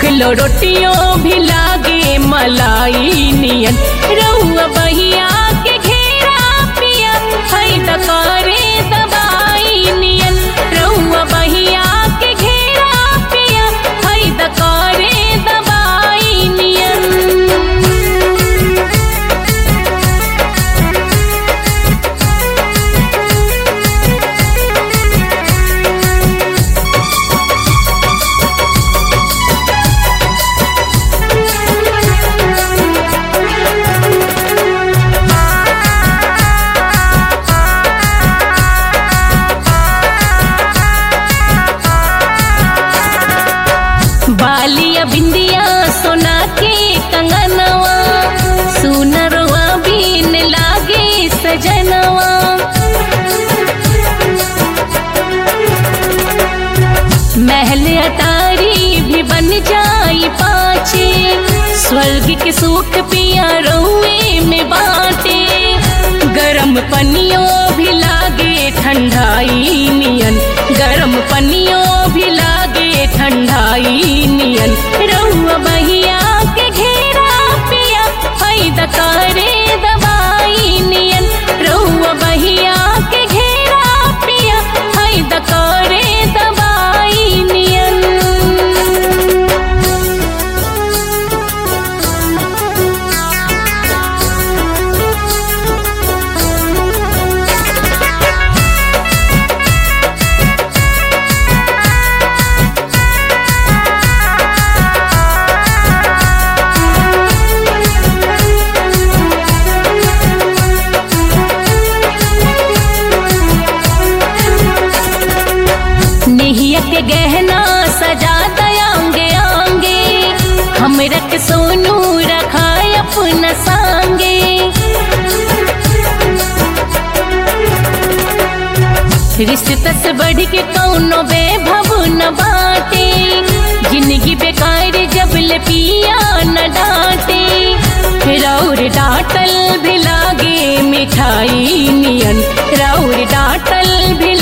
kilo रोटियों भी लागे मलाई नियन रहुआ बहिया के घेरा पिया है दकारे दबाई नियन रहुआ बहिया के घेरा पिया है दकारे दबाई नियन बालिया बिंदिया सोना के कंगनवा सुनरवा बीन लागे सजनवा महल अटारी भी बन जाई पाचे स्वर्ग के सुख पिया रउए में बाटे गरम पनियों भी लागे ठंडाई नियन गरम पनियों भी लागे ठंडाई नियन रउआ बहिया के घेरा पिया है दकारे दवाई नियन रउआ बहिया के घेरा पिया है दकारे दवाई नियन नेहिया के गहना सजा दयांगे आंगे हम रख सोनू रखा अपना सांगे रिश्ता से बढ़ के कौनो बेभव न बाटे जिंदगी बेकार जब ले पिया न डांटे राउर डांटल भी लागे मिठाई नियन राउर डांटल भी